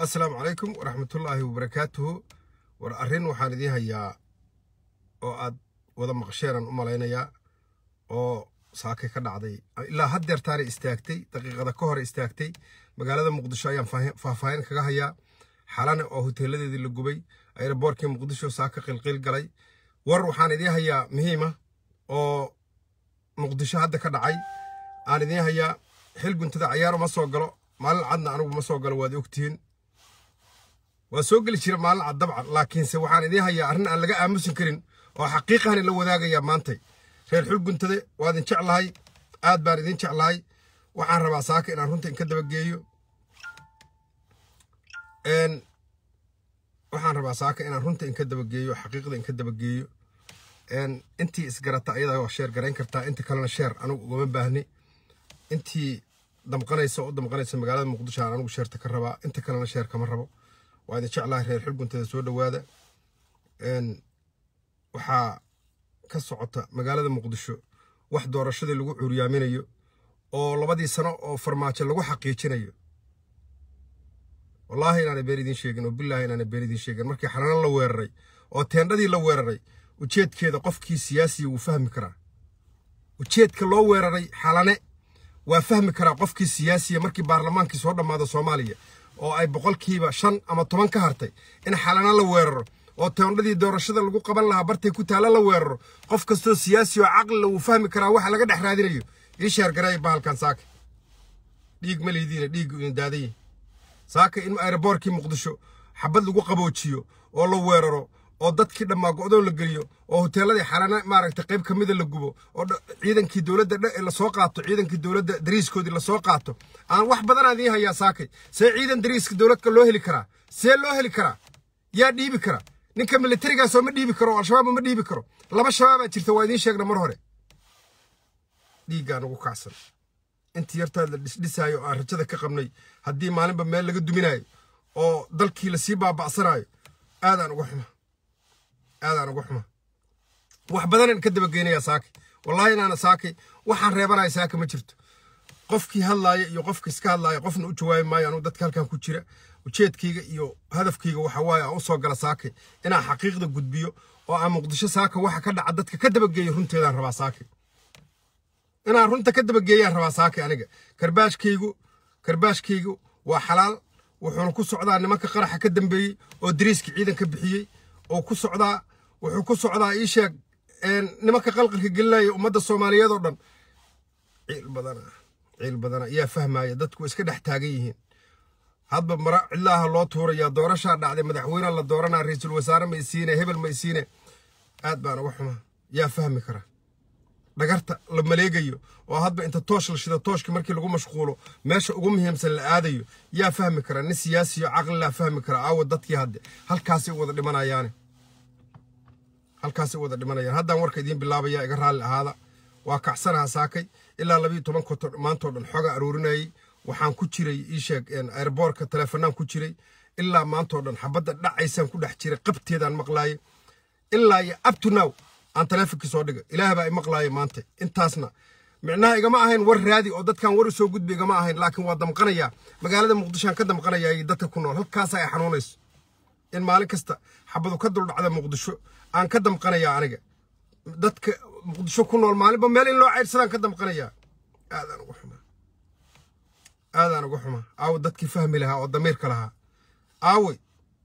assalaamu calaykum waraxmatullaahi wabarakaatuhu war arrin waxaan idiin hayaa oo aad wada maqasheenaan u malaynayaa oo saakay ka dhacday ilaa haddeertaanay istaagtay daqiiqada ka hore istaagtay magaalada muqdisho ayaan faahfaahin kaga hayaa xalane oo hoteeladeedii la gubay ayraboorkii muqdisho saaka qilqil galay war waxaan idiin hayaa muhiima oo muqdisho hadda ka dhacay aan idiin hayaa xil guntada cayaar uma soo galo maalin cadna anigu ma soo galo waad ogtihiin waa soo geli jira maalin cad dabcan laakiinse waxaan idiin hayaa arrin aan laga aamusin karin oo xaqiiqahani la wadaagayaa maantay reer xul guntade waa idin jeclahay aad baan idin jeclahay waxaan rabaa saaka inaan runta inka dabageeyo waxaan rabaa saaka inaan runta inka dabageeyo xaqiiqda inka dabageeyo intii isgarata ayadaa waa sheer garayn kartaa inta kalena sheer anigu ugama baahni intii damqanaysa oo u damqanaysa magaalada muqdisho aan anigu sheerta ka rabaa inta kalena sheer kama rabo waa idin jeclahay reer xul guntada soo dhowaada waxaa ka socota magaalada muqdisho wax doorashadii lagu cuuryaaminayo oo labadii sano oo farmaajo lagu xaqiijinayo wallaahi inaana been idiin sheegin oo bilaahi inaana been idiin sheegin markii xalano la weeraray oo teendhadii la weeraray ujeedkeeda qofkii siyaasiya wuu fahmi karaa ujeedka loo weeraray xalane waa fahmi karaa qofkii siyaasiya markii baarlamaankii soo dhammaado soomaaliya oo ay boqolkiiba shan ama toban ka hartay in xalano la weeraro oo teendhadii doorashada lagu qaban lahaa bartay ku taalla la weeraro qof kastoo siyaasi oo caqlila wuu fahmi karaa waxa laga dhex raadinayo ii sheergareeya bahalkan saaka dhiig ma liidiina dhiiggu idin daadaye saaka in ayraboorkii muqdisho xabad lagu qaboojiyo oo la weeraro oo dadkii dhammaa go'doon la geliyo oo hoteeladii xalana maaragtay qayb ka mida la gubo oo ciidankii dowladda lasoo qaato ciidankii dowladda dariiskoodii lasoo qaato aan wax badanaa idiin hayaa saakay see ciidan dariiska dowladka loo heli karaa see loo heli karaa yaa dhiibi kara ninka militarigaasoo ma dhiibi karo oo al-shabaab ma dhiibi karo laba shabaabaa jirta waa idiin sheegna mar hore dhiiggaan ugu kacsan intii yartaad la dhisdhisaayo oo aan rajada ka qabnay haddii maalinba meel laga duminaayo oo dalkii lasii baaba'sanaayo aadaan uga xuma aadaan uga xuma wax badanaan ka dabageynayaa saakay wallaahi inaana saakay waxaan reebanaya saaka ma jirto qofkii hadlaaya iyo qofka iska hadlaaya qofna u jawaabi maayo anugu dadka halkan ku jira ujeedkayga iyo hadafkayga waxa waaye aan u soo gala saakay inaan xaqiiqda gudbiyo oo aan muqdisho saaka waxa ka dhaca dadka ka dabageeyo runteedaan rabaa saakay inaan runta ka dabageeyaan rabaa saakay aniga karbaashkaygu karbaashkaygu waa xalaal wuxuuna ku socdaa nimanka qaraxa ka dambeeyey oo dariiska ciidan ka bixiyey oo ku socdaa wuxuu ku socdaa ii sheeg nimanka qalqalka gelinaya ummadda soomaaliyeed oo dhan ciil badana ciil badana yaa fahmaya dadku iska dhex taagan yihiin hadba mara cidlaaha loo tuurayaa doorashaa dhacday madaxweyneha la dooranaa ra-iisul wasaare ma isiine hebel ma isiine aad baan uga xumaa yaa fahmi kara dhagarta la maleegayo oo hadba inta toosh la shido tooshka markii lagu mashquulo meesha ugu muhiimsan la aadayo yaa fahmi kara nin siyaasiyo caqlilaa fahmi kara aawa dadkii hadde halkaasay u wada dhimanayaane halkaasay u wada dhimanayaan haddaan warka idiin bilaabaya iga raalli ahaada waa kacsanaha saakay ilaa labiyo toban koto maantoo dhan xooga aruurinayay waxaan ku jiray ii sheeg airboorka taleefanaan ku jiray ilaa maantoo dhan xabadda dhacaysaan ku dhex jiray qabteedaan maqlaayay ilaa iyo abtunow aan taleefonkii soo dhiga ilaah baa i maqlaaya maanta intaasna micnaha igama ahayn war raadi oo dadkan war usoo gudbi igama ahayn laakiin waa damqanayaa magaalada muqdishoaan ka damqanayaa iyo dadka ku nool halkaasa ay xanuunayso in maalin kasta xabadu ka duldhacda muqdisho aan ka damqanayaa aniga dadka muqdisho ku nool maalinba meel in loo caydsadaan ka damqanayaa aadaan uga xumaa aadaan uga xumaa aawo dadkii fahmi lahaa oo damiirka lahaa aawey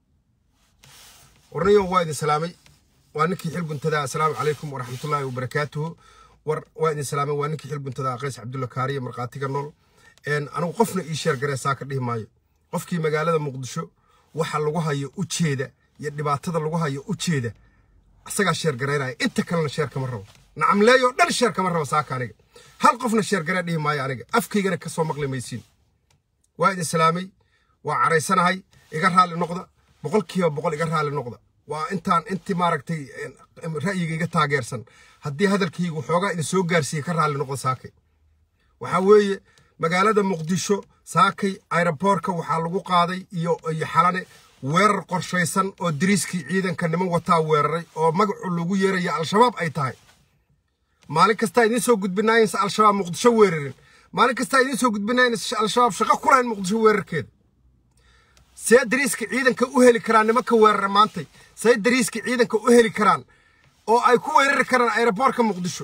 warniyo waa idin salaamay waa ninkii xil guntadaa assalaamu calaykum waraxmatullaahi wabarakaatuhu war waa idin salaamay waa ninkii xil guntadaa qays cabdulla kaariya markhaatiga nool anigu qofna ii sheer garee saaka dhihi maayo qofkii magaalada muqdisho waxa lagu hayo ujeeda iyo dhibaatada lagu hayo ujeeda asagaa sheer garaynaya inta kalena sheer kama rabo nacamleeyoo dhan sheer kama rabo saaka aniga hal qofna sheer garee dhihi maayo aniga afkaygana ka soo maqli maysiin waa idin salaamay waa caraysanahay iga raalli noqda boqolkiiba boqol iga raalli noqda waa intaan intii maaragtay ra'yiga iga taageersan haddii hadalkaygu xoogaa idin soo gaarsiiye ka raalli noqda saakay waxaa weeye magaalada muqdisho saakay ayraboorka waxaa lagu qaaday iyo iyo xalane weerar qorshaysan oo dariiskii ciidanka niman wataa weeraray oo magacu lagu yeeraya al-shabaab ay tahay maalin kastaa idiin soo gudbinaayinsa al-shabaab muqdisho weerarin maalin kastaa idiin soo gudbinaayinsa al-shabaab shaqo ku lahayn muqdisho weerarkeeda see dariiska ciidanka u heli karaan nimanka weerara maantay see dariiska ciidanka u heli karaan oo ay ku weerari karaan aeroboortka muqdisho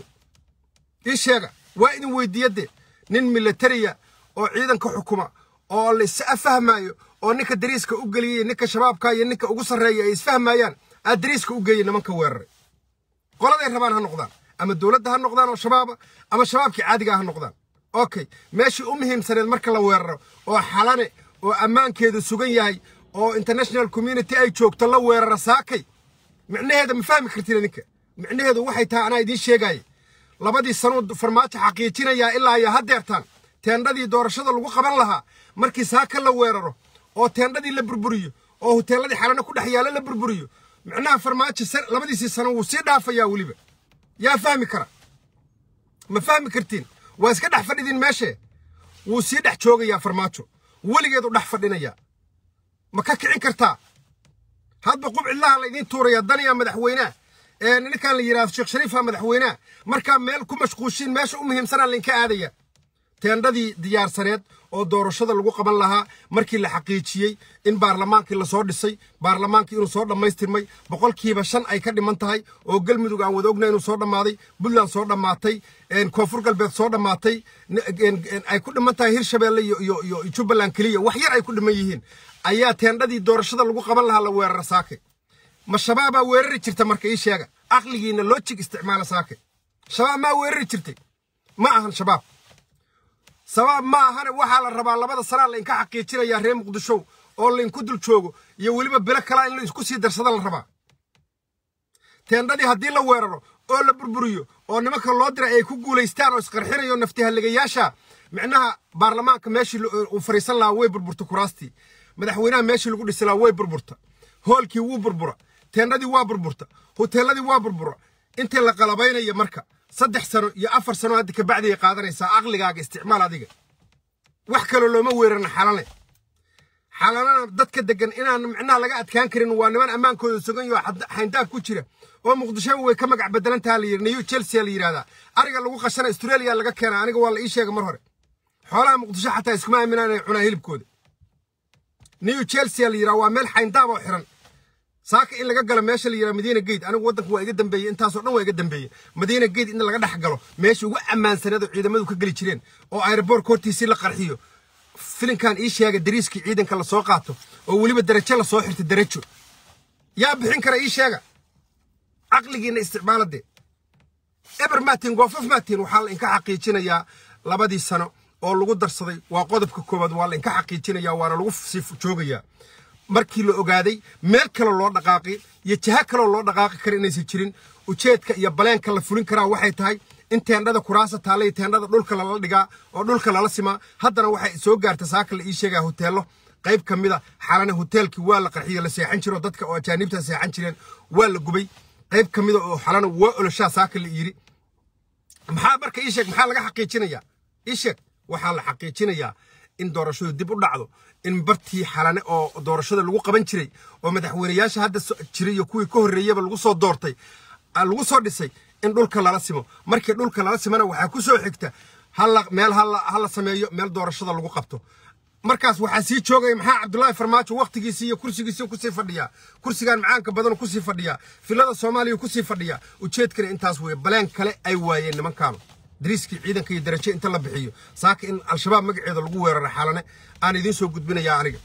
ii sheega waa idin weydiiyadee nin militariya oo ciidanka xukuma oo laisa fahmaayo oo ninka dariiska u geliyey ninka shabaabka iyo ninka ugu sarreeya ay isfahmayaan aad dariiska u geeyey nimanka weeraray qoladay rabaan ha noqdaan ama dowladda ha noqdaan oo shabaaba ama shabaabkii caadigaa ha noqdaan okay meeshii u muhiimsaneed marka la weeraro oo xalane oo ammaankeedu sugan yahay oo international community ay joogto la weerara saakay micnaheeda ma fahmi kartid ninka micnaheedu waxay tahay anaa idiin sheegaaye labadii sanuu farmaajo xaqiijinayaa ilaa iyo haddeertaan teendhadii doorashada lagu qaban lahaa markii saaka la weeraro oo teendhadii la burburiyo oo huteeladii xalane ku dhex yaalla la burburiyo micnaha farmaajo labadiisii sano wuu sii dhaafayaa weliba yaa fahmi kara ma fahmi kartiin waa iska dhex fadhidiin meeshee wuu sii dhex joogayaa farmaajo weligeedu dhex fadhinayaa ma ka kicin kartaa hadba qubcillaha la idiin tuuraya daniya madaxweynaha ee ninkan la yidhahdo sheekh shariifa madaxweynaha markaa meel ku mashquushiin meesha u muhiimsanaa lainka aadaya teendhadii diyaarsaneed oo doorashada lagu qaban lahaa markii la xaqiijiyey in baarlamaankii lasoo dhisay baarlamaankii inuu soo dhammaystirmay boqolkiiba shan ay ka dhiman tahay oo galmudug aan wada ogna inuu soo dhammaaday puntland soo dhammaatay koonfur galbeed soo dhammaatay ay ku dhiman tahay hirshabeelle iyo jubbaland keliya wax yar ay ku dhiman yihiin ayaa teendhadii doorashada lagu qaban lahaa la weerara saake ma shabaabaa weerari jirta marka ii sheega caqligiina loojig isticmaala saake shabaab maa weerari jirtay ma ahan shabaab sabaab ma ahane waxaa la rabaa labada sanaa lainka xaqiijinayaa reer muqdishow oo lainku dul joogo iyo weliba bilo kalaa in laisku sii darsada la rabaa teendhadii haddii la weeraro oo la burburiyo oo nimanka loo diray ay ku guulaystaan oo isqarxinayo naftihalligayaasha micnaha baarlamaanka meeshii uu fariisan lahaa way burburta kuraastii madaxweynaha meeshii lagu dhisi lahaa way burburta hoolkii wuu burbura teendhadii waa burburta huteeladii waa burbura intii la qalabaynaya marka saddex sano iyo afar sano hadda kabacdiay qaadanaysaa aqligaaga isticmaal adiga wax kaloo looma weerarin xalane xalanana dadka degan inaan micnaha laga adkaan karin waa niman ammaankooda sugan yaho xayndaab ku jira oo muqdisho way ka magac bedelantaha la yidhi new chelsea la yidhahdaa ariga lagu qashana australia laga keena aniga waa la ii sheega mar hore xoolaha muqdisho xataa iskuma aaminaan inay cunaan hilibkooda new chelsea la yidhaha waa meel xayndaab oo xiran saaka in laga galo meesha la yidhaha madiina gate anigu waddanku waa iga dambeeyey intaasoo dhan waa iga dambeeyey madiina gate in laga dhex galo meesha ugu ammaansaneed oo ciidamadu ka geli jireen oo aeroboortka hortiisii la qarxiyo filinkan ii sheega dariiskii ciidanka lasoo qaato oo weliba darajo lasoo xirta darajo yaa bixin kara ii sheega caqligiina isticmaaladee eber maatiin goofaf maatiin waxaa la inka xaqiijinayaa labadii sano oo lagu darsaday waa qodobka koowaad waa la inka xaqiijinayaa waana lagu sii joogayaa markii la ogaaday meel kaloo loo dhaqaaqi iyo jaha kaloo loo dhaqaaqi kara inaysan jirin ujeedka iyo baleenka la fulin karaa waxay tahay in teendhada kuraasa taalla iyo teendhada dhulka lala dhigaa oo dhulka lala simaa haddana waxay soo gaarta saaka la ii sheegaa hoteello qayb ka mida xalane hoteelkii waa la qarxiyo la seexan jiro dadka oo ajaanibta seexan jireen waa la gubay qayb ka mida oo xalana waa oloshaa saaka la yidhi maxaa marka ii sheeg maxaa laga xaqiijinayaa ii sheeg waxaa la xaqiijinayaa in doorashadu dib u dhacdo in bartii xalane oo doorashada lagu qaban jiray oo madaxweyneyaasha hadda jiray iyo kuwii ka horreeyaba lagu soo doortay lagu soo dhisay in dhulka lala simo markii dhulka lala simana waxaa ku soo xigta halla meel hala sameeyo meel doorashada lagu qabto markaas waxaa sii joogaya maxaa cabdullaahi farmaajo wakhtigiisii iyo kursigiisii kusii fadhiyaa kursigan macaanka badan kusii fadhiyaa filada soomaaliya kusii fadhiyaa ujeedkana intaas weeye baleen kale ay waayeen nimankaanu dariiskii ciidanka iyo darajo inta la bixiyo saaka in al-shabaab magaceeda lagu weeraro xalane aan idiin soo gudbinayaa aniga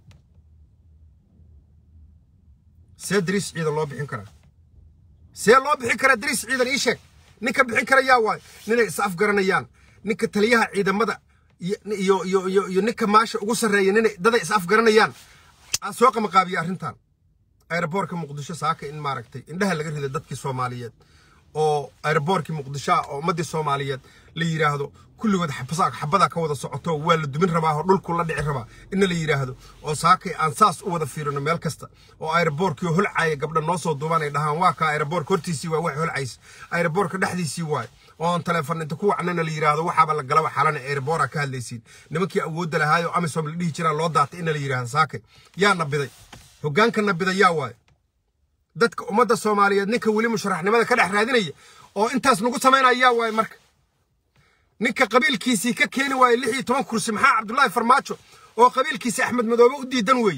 see dariis ciidan loo bixin karaa see loo bixin karaa dariis ciidan ii sheeg ninka bixin kara yaa waayo ninay is afgaranayaan ninka taliyaha ciidamada iyo iyo iyo iyo ninka maasha ugu sarreeya ninay daday is afgaranayaan aa soo qamaqaabiya arrintan aeroboorka muqdisho saaka in maaragtay indhaha laga rida dadkii soomaaliyeed oo aeroboorkii muqdisho ah oo ummaddii soomaaliyeed la yidhaahdo kulligood xabadaa ka wada socoto waa la dumin rabaa oo dhulku la dhici rabaa inna la yidhaahdo oo saakay aan saas u wada fiirino meel kasta oo aeroboorkii holcaya gabdha noo soo duubaan ay dhahaan waa kaa aeroboorka hortiisii waa wax holcays aeroboorka dhexdiisii waaye oo aan teleefon inta ku wacnana la yidhaahdo waxaaba la galaba xalana aeroboora ka hadlaysiin nimankii awoodda lahaayo amisom la dhihi jiraa loo daatay inna la yidhaahdo saakay yaa nabiday hoggaanka nabiday yaa waaye dadka ummadda soomaaliyeed ninka weli musharaxnimada ka dhex raadinaya oo intaas nagu samaynaya yaa waaye marka ninka qabiilkiisii ka keeni waaye lix iyo toban kursi maxaa cabdullaahi farmaajo oo qabiilkiisi axmed madoobe u diidan weeye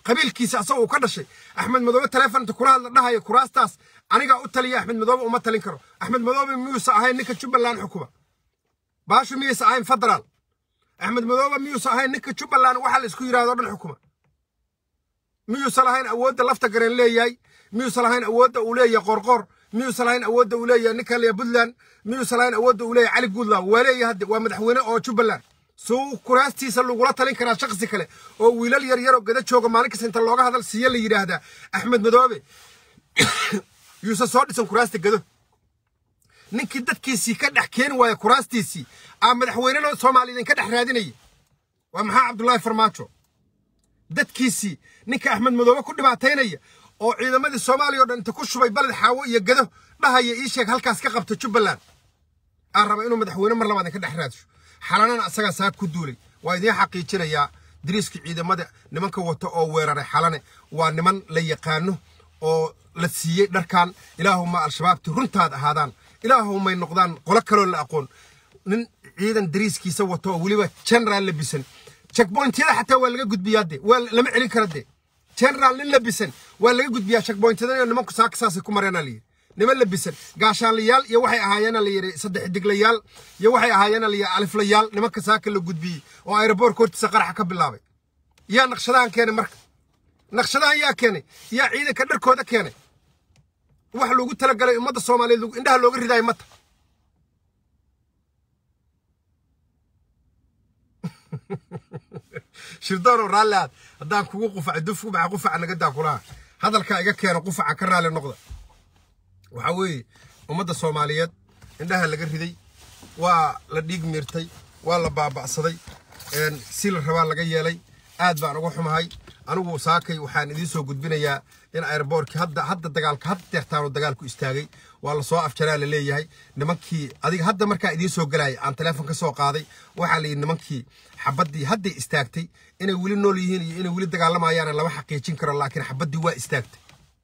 qabiilkiisa asagoo uu ka dhashay axmed madoobe taleefonta kula hadla dhahaya kuraastaas anigaa u taliya axmed madoobe uma talin karo axmed madoobe miyuusa ahayn ninka jubbaland xukuma baashu miyaysa ahayn federaal axmed madoobe miyuusa ahayn ninka jubbaland waxa la isku yidhahdo dhan xukuma miyuusa lahayn awoodda lafta gareen leeyahay miyuusa lahayn awoodda uu leeyahay qorqor miyuusa lahayn awoodda uu leeyahay ninka leeyahay puntland miyuusa lahayn awoodda uu leeyahay cali guudlaw waa leeyahay hadde waa madaxweyne oo jubbaland suu kuraastiisa lagula talin karaa shaksi kale oo wiilal yar yar oo gada jooga maalin kasta inta looga hadal siiye la yidhaahdaa axmed madoobe yuusa soo dhisan kuraasta gado ninkii dadkiisii ka dhex keeni waaya kuraastiisii aa madaxweynena soomaaliya idinka dhex raadinaya waa maxaa cabdullaahi farmaajo dadkiisii ninka axmed madoobe ku dhibaataynaya oo ciidamadii soomaaliya o dhan inta ku shubay baled xaawo iyo gado dhahaya ii sheeg halkaas ka qabta jubbaland aan raba inuu madaxweyne mar labaad idinka dhex raadsho xalanana asagaa saa ku duulay waa idiin xaqiijinayaa dariiska ciidamada nimanka wata oo weeraray xalane waa niman la yaqaano oo la siiyey dharkan ilaahuma al-shabaabti runtaad ahaadaan ilaahumay noqdaan qolo kaloo la aqoon nin ciidan dariiskiisa wato oo weliba generaal labisan checkpointyada xataa waa laga gudbiyaa de waa lama celin kara de generaal nin labisan waa laga gudbiyaa checkpointyada nimanku saaka saasay ku mareenaa layidhi niman labisan gaashaanlayaal iyo waxay ahaayeena la yidhi saddex diglayaal iyo waxay ahaayeena la yidhi aliflayaal nimanka saaka la gudbiyey oo aeroboortka hortiisa qaraxa ka bilaabay yaa naqshadahan keenay marka naqshadahan yaa keenay yaa ciidanka dharkooda keenay wax loogu talagalay ummadda soomaaliyeed indhaha looga ridaayo mata shirdoonoo raalli aad haddaan kugu qufaca duf kubaxa qufaca nagadaa kulaha hadalkaa iga keeno qufaca ka raalli noqda waxaa weeye ummadda soomaaliyeed indhaha laga riday waa la dhiig miirtay waa la baaba'saday si la rabaa laga yeelay aad baan uga xumahay anigu saakay waxaan idiin soo gudbinayaa in airboortkii hadda hadda dagaalka hadda deertaanu dagaalku istaagay waa lasoo afjaraa la leeyahay nimankii adiga hadda markaa idiin soo galaaya aan teleefon ka soo qaaday waxaa la yidhi nimankii xabaddii hadday istaagtay inay weli nool yihiin iyo inay weli dagaalamayaana lama xaqiijin karo laakiin xabaddii waa istaagtay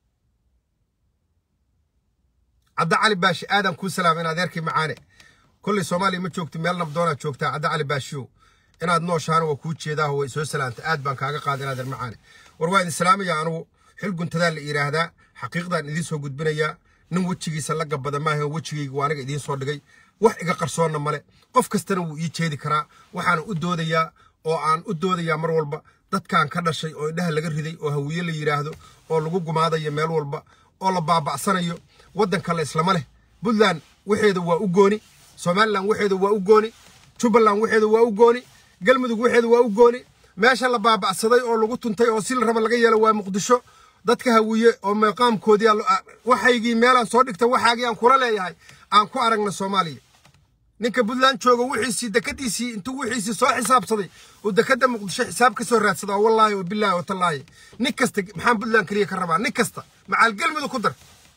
cadda cali baashi aadan kuu salaama in adeerkii macaane kolley soomaaliya ma joogti meel nabdoonaad joogtaa cadda cali baashiyow inaad nooshaana waa kuu jeedaaho way soo salaamta aad baan kaaga qaada in adeer macaane war waa idin salaamaya anugu xil guntadaa la yidhaahdaa xaqiiqdaan idiin soo gudbinayaa nin wejigiisa la gabada maaha wejigayga waa aniga idiin soo dhigay wax iga qarsoonna male qof kastana wuu ii jeedi karaa waxaana u doodayaa oo aan u doodayaa mar walba dadkan ka dhashay oo indhaha laga riday oo hawiye la yidhaahdo oo lagu gumaadayo meel walba oo la baaba'sanayo waddanka la islama leh puntland waxeeda waa u gooni somalilan waxeeda waa u gooni jubbaland waxeeda waa u gooni galmudug waxeeda waa u gooni meesha la baaba'saday oo lagu tuntay oo si la raba laga yeelo waa muqdisho dadka hawiye oo meeqaamkoodii waxaygii meelaan soo dhigta waxaagii aan kula leeyahay aan ku aragna soomaaliya ninka puntland jooga wixiisii dekadiisii intuu wixiisii soo xisaabsaday uu dekada muqdisho xisaab ka soo raadsada oo wallaahi oo bilaahi oo tallaahi nin kasta maxaan puntland keliya ka rabaa nin kasta macaal galmudug ku dar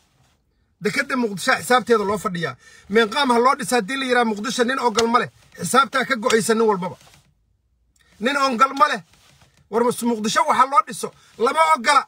dekada muqdisho xisaabteeda loo fadhiyaa meeqaam ha loo dhisa haddii la yidhaha muqdisho nin ogal ma leh xisaabtaa ka go'aysa nin walbaba nin ongal ma leh war muqdisho waxa loo dhiso lama ogola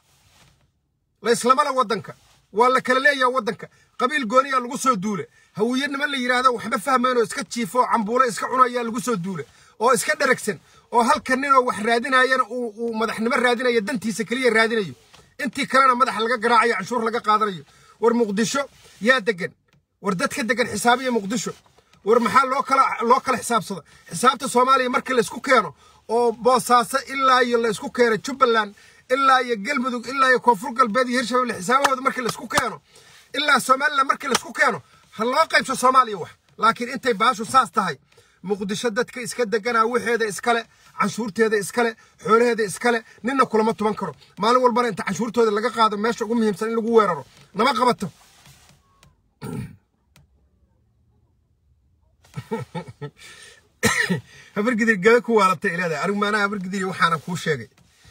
la islamala waddanka waa la kala leeyaha waddanka qabiil gooniyaa lagu soo duule hawiye niman la yidhaahdo waxba fahmayn oo iska jiifo oo cambuulo iska cunayaa lagu soo duule oo iska dheragsan oo halka ninoo wax raadinayana uu madaxnimo raadinayo dantiisa keliya raadinayo intii kalena madaxa laga garaacayo canshuur laga qaadanayo war muqdisho yaa degan war dadka degan xisaabiya muqdisho war maxaa loo kala loo kala xisaabsada xisaabta soomaaliya markii laysku keeno oo boosaaso ilaa iyo laysku keeno jubbaland ilaa iyo galmudug ilaa iyo koonfur galbeed iyo hirshabelle xisaabahooda markii laysku keeno ilaa somaliland markii laysku keeno ha loo qaybso soomaaliya wax laakiin intay baashu saas tahay muqdisho dadka iska deganaa waxeeda iskale canshuurteeda iskale xoolaheeda iskale ninna kulama tuban karo maalin walbana inta canshuurtooda laga qaado meesha ugu muhiimsan in lagu weeraro nama qabato habargidir gada ku waalatay ilaada anigu maanaha habargidir waxaana kuu sheegay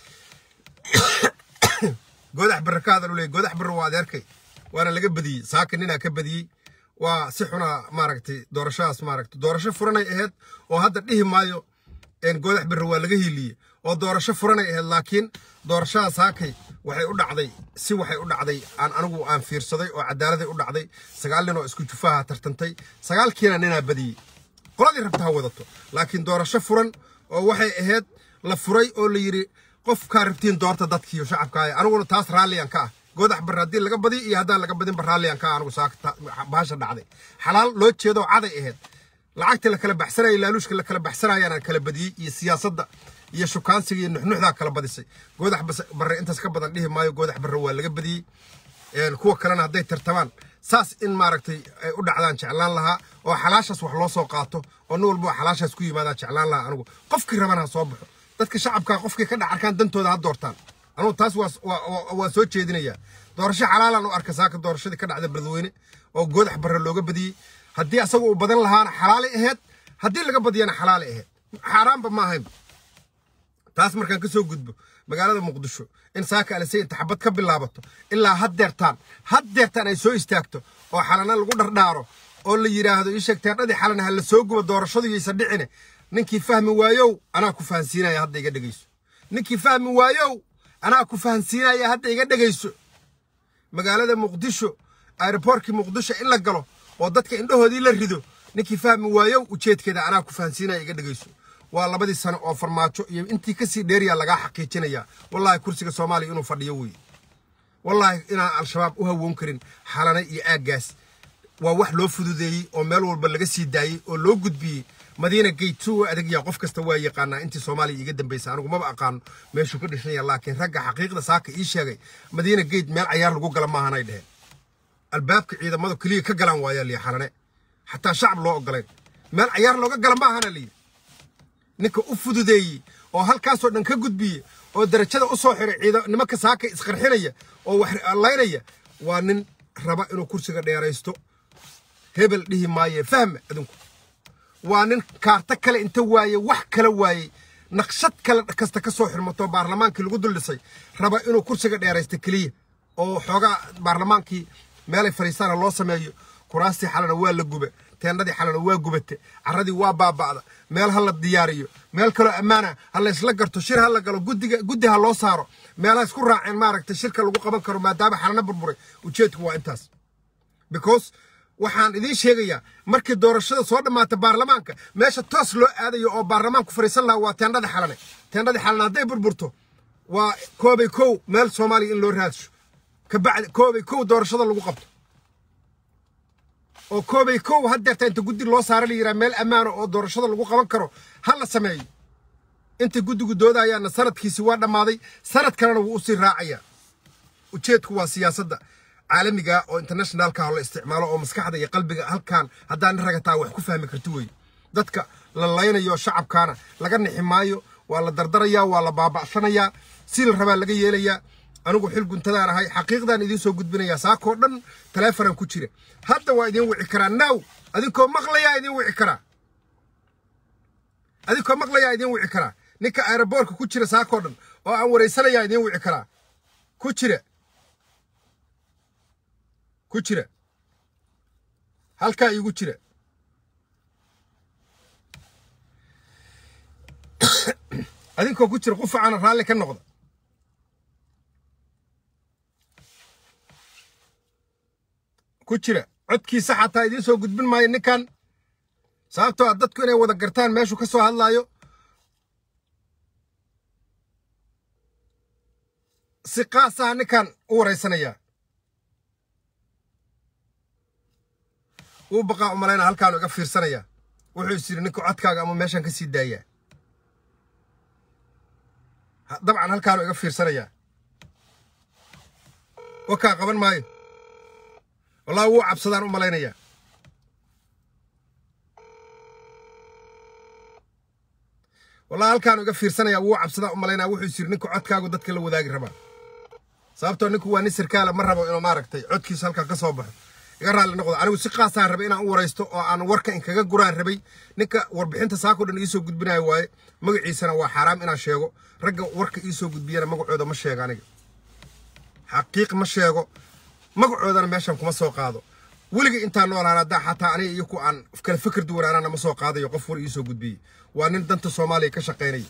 goodax barre ka hadal u leeyay goodax barre waa adeerkay waana laga badiyey saaka ninaa ka badiyey waa si xuna maaragtay doorashadaas maaragtay doorasho furanay ahayd oo hadda dhihi maayo goodax barre waa laga hiiliyey oo doorasho furanay ahayd laakiin doorashadaas saakay waxay u dhacday si waxay u dhacday aan anigu aan fiirsaday oo cadaaladay u dhacday sagaal nin oo isku jufaha tartantay sagaalkiina ninaa badiyey qoladii rabta ha wadato laakiin doorasho furan oo waxay ahayd la furay oo la yidhi qofkaa rabtiin doorta dadkiiyo shacabkaa aniguna taas raalliyan ka ah goodax barre haddii laga badiyo iyo haddaan laga badinba raalliyan ka ah anigu saaka baasha dhacday xalaal loo jeedoo caday ahayd lacagtii la kala baxsanaya laaluushka la kala baxsanayaana kala badiyey iyo siyaasadda iyo shukaansiga iyo nuxnuxdaa kala badisay goodax barre intaas ka badan dhihi maayo goodax barre waa laga badiyey kuwa kalena hadday tartamaan saas in maaragtay ay u dhacdaan jeclaan lahaa oo xalaashaas wax loo soo qaato oo nin walba xalaashaas ku yimaadaan jeclaan lahaa anigu qofkii rabana ha soo baxo dadka shacabkaa qofkii ka dhex arkaan dantooda ha doortaan anugu taas waa soo jeedinayaa doorasho xalaalan u arka saaka doorashadii ka dhacda beledweyne oo goodax barre looga badiyey haddii asaga uu badan lahaana xalaali ahayd haddii laga badiyana xalaali ahayd xaaraanba ma ahaynba taas markaan ka soo gudbo magaalada muqdisho in saaka alisay inta xabad ka bilaabato ilaa haddeertaan haddeertaan ay soo istaagto oo xalana lagu dhardhaaro oo la yidhaahdo ii sheeg teerdhadii xalana ha la soo gubo doorashadu yaysa dhicine ninkii fahmi waayow anaa ku fahansiinaya hadda iga dhegayso ninkii fahmi waayow anaa ku fahansiinaya hadda iga dhegayso magaalada muqdisho aeroboortkii muqdisho in la galo oo dadka indhahoodii la rido ninkii fahmi waayow ujeedkeeda anaa ku fahansiinaya iga dhegayso waa labadii sano oo farmaajo iyo intii kasii dheeriyaa lagaa xaqiijinayaa wallaahi kursiga soomaaliya inuu fadhiyo weeye wallaahi inaan al-shabaab u hawoon karin xalana iyo aaggaas waa wax loo fududeeyey oo meel walba laga sii daayey oo loo gudbiyey madiina gate suu adagyaa qof kasta waa yaqaanaa intii soomaaliya iiga dambaysa anigu maba aqaano meeshuu ka dhisanya laakiin ragga xaqiiqda saaka ii sheegay madiina gate meel cayaar lagu gala maahanay dheheen albaabka ciidamadu keliya ka galaan waayaa liyi xalane xataa shacab loo ogolayn meel cayaar looga gala maahana liyi ninka u fududeeyey oo halkaasoo dhan ka gudbiyey oo darajada u soo xiray ciida nimanka saaka isqarxinaya oo wax laynaya waa nin raba inuu kursiga dheeraysto hebel dhihi maaye fahma adinku waa nin kaarto kale inta waaye wax kala waayey naqshad kale kasta ka soo xirmato baarlamaankii lagu dul dhisay raba inuu kursiga dheeraysto keliya oo xoogaa baarlamaankii meelay fadhiistaana loo sameeyo kuraastii xalana waa la gube teendhadii xalana waa gubate carradii waa baaba'da meel ha la diyaariyo meel kaloo ammaana ha la isla garto shir ha la galo guddiga guddi ha loo saaro meelaha isku raaceen maaragtay shirka lagu qaban karo maadaama xalana burburay ujeedku waa intaas because waxaan idiin sheegayaa markii doorashada soo dhammaata baarlamaanka meesha toos loo aadayo oo baarlamaanku fadhiisan lahaa waa teendhadii xalane teendhadii xalane hadday burburto waa koobay kow meel soomaaliya in loo raadsho kabacdi koobay kow doorashada lagu qabto oo koobay kow haddeerta inta guddi loo saara la yidhaha meel ammaana oo doorashada lagu qaban karo ha la sameeyo inta guddigu doodayaana sanadkiisi waa dhammaaday sanad kalena wuu usii raacayaa ujeedku waa siyaasadda caalamiga oo internationalka la isticmaalo oo maskaxda iyo qalbiga halkaan haddaan ragataa wax ku fahmi karti weye dadka la laynayo shacabkaana laga nixi maayo waa la dardarayaa waa la baaba'sanayaa si la rabaa laga yeelayaa anigu xil guntadaan ahay xaqiiqdaan idiin soo gudbinayaa saakoo dhan taleefonaan ku jira hadda waa idiin wici karaa naaw adinkoo maqlayaa idiin wici karaa adinkoo maqlayaa idiin wici karaa ninka aeroboortka ku jira saakoo dhan oo aan waraysanayaa idiin wici karaa ku jira ku jira halkaa iigu jira adinkoo ku jira qufacana raalli ka noqda ku jira codkiisa xataa idiin soo gudbin maayo ninkan sababtoo a dadku inay wada gartaan meeshuu ka soo hadlaayo si qaasaha ninkan u waraysanayaa wuu baqaa u malayna halkaanu iga fiirsanayaa wuxuu is yidhi ninka codkaaga ama meeshaan ka sii daayaa dabcan halkaanu iga fiirsanayaa wakaa qaban maayo wallahi wuu cabsadaan u malaynayaa wallahi halkaanu iga fiirsanayaa wuu cabsadaan u malaynaya wuxuu is yidhi ninka codkaagu dadka la wadaagi rabaa sababtoo ninku waa nin sirkaala ma rabo inuu maaragtay codkiisa halkan ka soo baxo iga raalli noqdo anigu si qaasaan rabay inaan u waraysto oo aan warka inkaga guraan rabay ninka warbixinta saako dhan iisoo gudbinayo waaye magaciisana waa xaaraam inaan sheego ragga warka iisoo gudbiyana magacooda ma sheego aniga xaqiiq ma sheego magacoodana meeshan kuma soo qaado weliga intaan noolaan haddaa xataa aniga iyo ku aan kala fikir duwanaanana ma soo qaadayo qof war iisoo gudbiyey waa nin danta soomaaliya ka shaqaynaya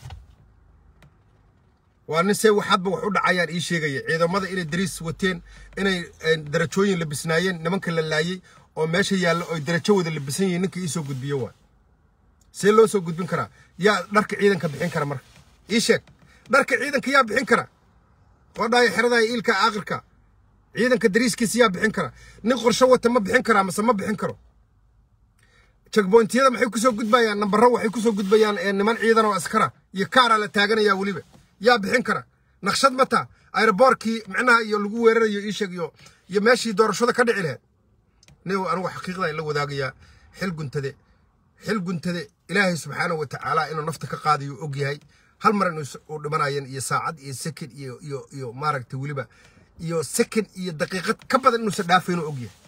waa nin see waxadba wax u dhacayaan ii sheegaya ciidamada inay dariis wateen inay darajooyin labisnaayeen nimanka la laayey oo meesha yaalla oy darajo wada labisan yihiin ninka iisoo gudbiyo waa see loo soo gudbin karaa yaa dharka ciidanka bixin kara marka ii sheeg dharka ciidanka yaa bixin kara oo dhaaya xeradaaya iilka aakhirka ciidanka dariiskiisa yaa bixin kara nin qorsho wata ma bixin karaa mase ma bixin karo jagbointiyada maxay kusoo gudbayaan nambaro waxay kusoo gudbayaan niman ciidan oo askara iyo kaaraa la taaganaya weliba yaa bixin kara naqshad mata aeroboorkii micnaha iyo lagu weerarayo iisheeg iyo iyo meeshii doorashada ka dhici lahayd nin anigu xaqiiqda la wadaagayaa xil guntade xil guntade ilaahay subxaanahu watacaala inuu nafta ka qaadayo og yahay hal mar inuu dhimanayan iyo saacad iyo second iyo iyo iyo maaragtay weliba iyo second iyo daqiiqad ka badan inuusan dhaafayn og yahay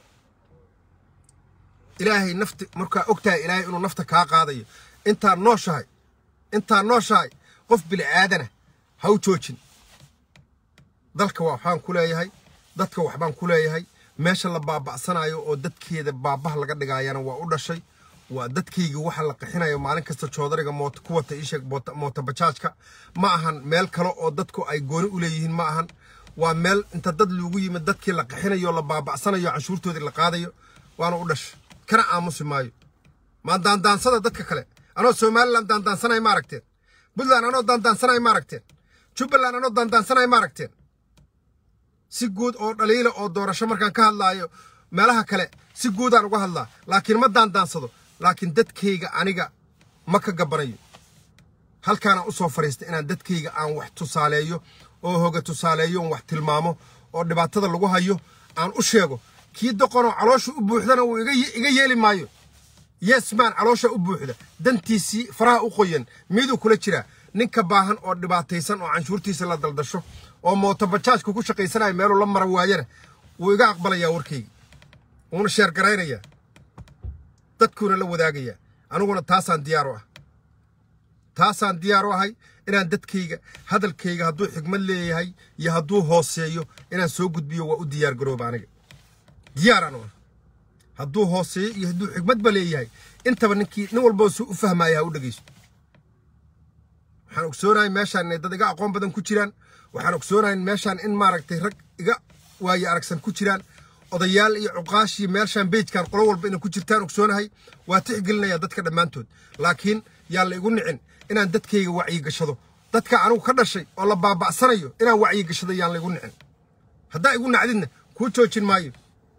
ilaahay nafti markaa ogtahay ilaahay inuu nafta kaa qaadayo intaa nooshahay intaa nooshahay qof bini aadana ha u joojin dalka waxbaan ku leeyahay dadka waxbaan ku leeyahay meesha la baaba'sanayo oo dadkeeda baabaha laga dhigaayana waa u dhashay waa dadkayga waxa la qixinayo maalin kasta joodariga moota ku wata iisheeg moota bajaajka ma ahan meel kale oo dadku ay gooni u leeyihiin ma ahan waa meel inta dad loogu yimid dadkii la qixinayo la baaba'sanayo canshuurtoodii la qaadayo waana u dhashay kana aamusi maayo maan daandaansada dadka kale anoo somalilan daandaansanay ma aragteen puntland anoo daandaansanay ma aragteen jubbaland anoo daandaansanay ma aragteen si guud oo dhaliila oo doorasho markaan ka hadlaayo meelaha kale si guudaan uga hadlaa laakiin ma daandaansado laakiin dadkayga aniga ma ka gabanayo halkaanaan u soo fadhiistay inaan dadkayga aan wax tusaaleeyo oo hoga tusaaleeyo on wax tilmaamo oo dhibaatada lagu hayo aan u sheego kii doqonoo caloosha u buuxdana uu iga yeeli maayo yesmaan caloosha u buuxda dantiisii faraha u qoyan miduu kula jiraa ninka baahan oo dhibaataysan oo canshuurtiisa la daldasho oo mootobajaajka ku shaqaysanayo meeluu la mara waayana wuu iga aqbalayaa warkayga wuuna sheergaraynayaa dadkuuna la wadaagayaa aniguna taasaan diyaar u ah taasaan diyaar u ahay inaan dadkayga hadalkayga hadduu xigmad leeyahay iyo hadduu hooseeyo inaan soo gudbiyo waa u diyaar garooba aniga diyaaraan u ah hadduu hooseeyo iyo hadduu xigmadba leeyahay intaba ninkii nin walboo si u fahmaaya ha u dhegaysto waxaan ogsoonahay meeshaan inay dad iga aqoon badan ku jiraan waxaan ogsoonahay meeshaan in maaragtay rag iga waaye aragsan ku jiraan odayaal iyo cuqaashii meeshaan beejkan qolo walba inay ku jirtaan ogsoonahay waa tixgelinaya dadka dhammaantood laakiin yaan la igu nicin inaan dadkayga wacyigashado dadka anigu ka dhashay oo la baaba'sanayo inaan wacyigashado yaan la igu nicin haddaa igu nacdidna kuu joojin maayo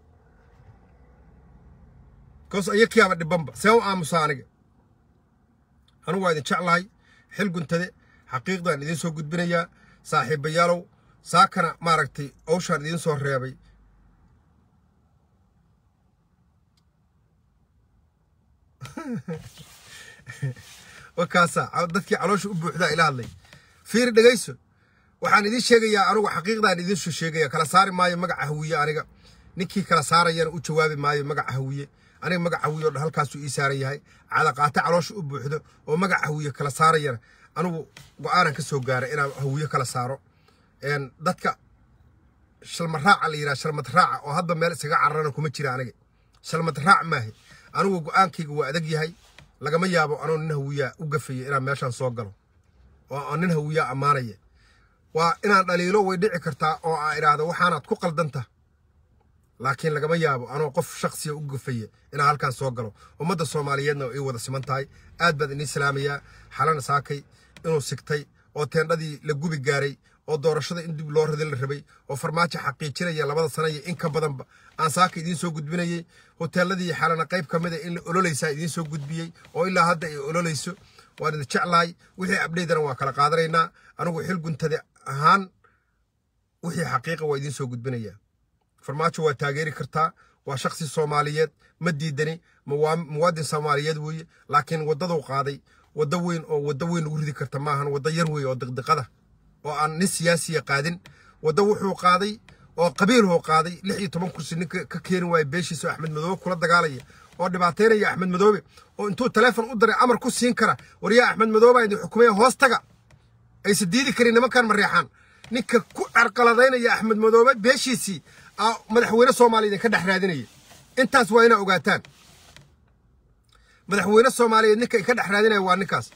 koos ayakiyaaba dhibanba see u aamusa aniga anigu waa idin jeclahay xil guntade xaqiiqdaan idiin soo gudbinayaa saaxiibayaalow saakana maaragtay owshaan idiin soo reebay wakaasaa dadkii caloosha u buuxdaa ila hadlay fiiri dhegayso waxaan idiin sheegayaa anugu xaqiiqdaan idiin soo sheegaya kala saari maayo magaca hawiye aniga ninkii kala saarayana u jawaabi maayo magaca hawiye aniga magaca hawiye oo dhan halkaasuu ii saaran yahay cadaqaate caloosha u buuxdo oo magaca hawiye kala saarayana anigu go-aanan ka soo gaaray inaan hawiye kala saaro dadka shalmaraaca la yidhaha shalmad raaca oo hadda meel isaga cararana kuma jira aniga shalmad raac maahe anigu go-aankayga waa adag yahay lagama yaabo anoo nin hawiyaa u gafaya inaan meeshaan soo galo oo nin hawiyaa ammaanaya waa inaan dhaliilo way dhici kartaa oo aa idhaahdo waxaanaad ku qaldanta laakiin lagama yaabo anoo qof shaksiya u gafaya inaan halkaan soo galo ummadda soomaaliyeedna ay wada siman tahay aad baan idiin salaamayaa xalana saakay inuu sigtay oo teendhadii la gubi gaaray oo doorashada in dib loo radi la rabay oo farmaajo xaqiijinaya labada sana iyo in ka badanba aan saaka idiin soo gudbinayey hoteeladii xalana qayb ka mida in la ololaysaa idiin soo gudbiyey oo ilaa hadda ay ololayso waan idin jeclahay wixii abdheydana waa kala qaadanaynaa anigu xil guntade ahaan wixii xaqiiqa waa idiin soo gudbinayaa farmaajo waa taageeri kartaa waa shaksi soomaaliyeed ma diidani muwaadin soomaaliyeed weeye laakiin waddaduu qaaday waddo weyn oo waddo weyn ugu ridi karta maahan waddo yar weeye oo diqdiqada oo aan nin siyaasiya qaadin waddo wuxuu qaaday oo qabiilhuu qaaday lix iyo toban kursi ninka ka keeni waaya beeshiisa oo axmed madoobe kula dagaalaya oo dhibaataynaya axmed madoobe oo intuu taleefon u diray amar ku siin kara waryaa axmed madoobe idin xukumaya hoos taga aysa diidi karin nimankan mareexaan ninka ku carqaladaynaya axmed madoobe beeshiisii madaxweyne soomaaliya idinka dhex raadinaya intaas waa inaa ogaataan madaxweyne soomaaliyeed ninka ka dhex raadinaya waa ninkaas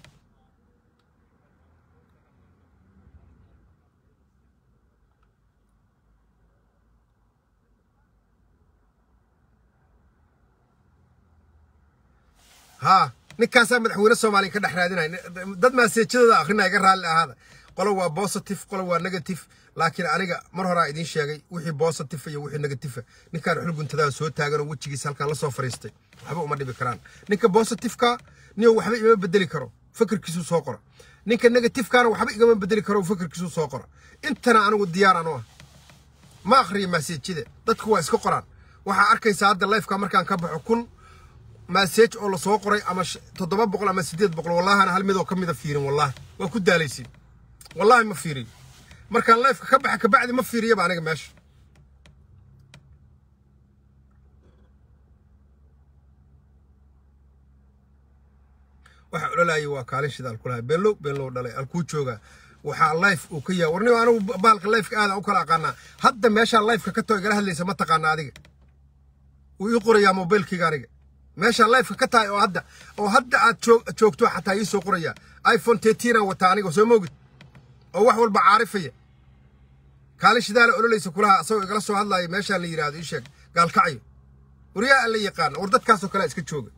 haa ninkaasaa madaxweyne soomaaliya ka dhex raadinaya dad maaseejadooda akhrina iga raalli ahaada qolo waa positive qolo waa negative laakiin aniga mar horaa idiin sheegay wixii positive iyo wixii negative ninkaan xulguntadaa soo taagan oo wejigiisa halkaan la soo fariistay waxba uma dhibi karaan ninka positiveka niyo waxba igama bedeli karo fikirkiisuu soo qora ninka negativekana waxba igama bedeli karo fikirkiisuu soo qora intana anigu diyaar anu ah ma akhriyo maseejida dadku waa iska qoraan waxaa arkaysaa hadda lifeka markaan ka baxo kun maseej oo lasoo qoray ama toddoba boqol ama siddeed boqol wallahana hal midoo ka mida fiirin wallahi waa ku daalaysiin wallahi ma fiiriyo markaan lifeka ka baxa kabacdi ma fiiriyaba aniga meesha waxa ololaayay waa kaalin shidaal ku lahay beenlow beenlow dhalay alkuu joogaa waxaa life uu ka yahay warniba anigu bahalka lifeka aada u kala aqaanaa hadda meeshaa lifeka ka too igala hadlaysa ma taqaana adiga wuu ii qorayaa mobilkayga aniga meeshaa lifeka ka tahay oo hadda oo hadda aad joogto xataa ii soo qorayaa iphone teetiinaan wataa aniga soo moogid oo wax walba caarifaya kaalin shidaala ololaysa kulaha asagoo igala soo hadlaaya meeshaan la yidhaahdo ii sheeg gaalkacyo waryaa aan la yaqaana war dadkaasoo kalea iska jooga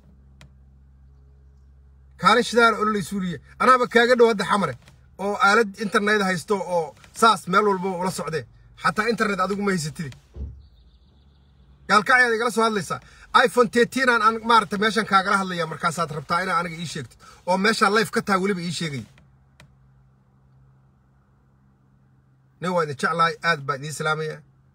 kaalin shidaala ololaysuuliye anaaba kaaga dhow hadda xamare oo aalad internet haysto oo saas meel walba ula socdee xataa internet adigu ma haysatide gaalkacyaad igala soo hadlaysaa iphone teetiinaan aan maaragta meeshan kaagala hadlaya markaasaad rabtaa inaa aniga ii sheegtid oo meeshaa life ka tahay weliba ii sheegaya nin waa idin jeclahay aad baa idiin salaamaya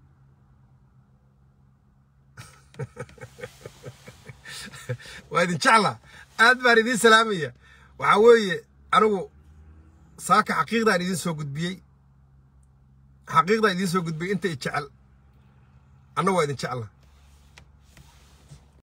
waa idin jeclaa aad baan idiin salaamaya waxaa weeye anigu saaka xaqiiqdaan idiin soo gudbiyey xaqiiqdaan idiin soo gudbiyey inta i jecel anna waa idin jecla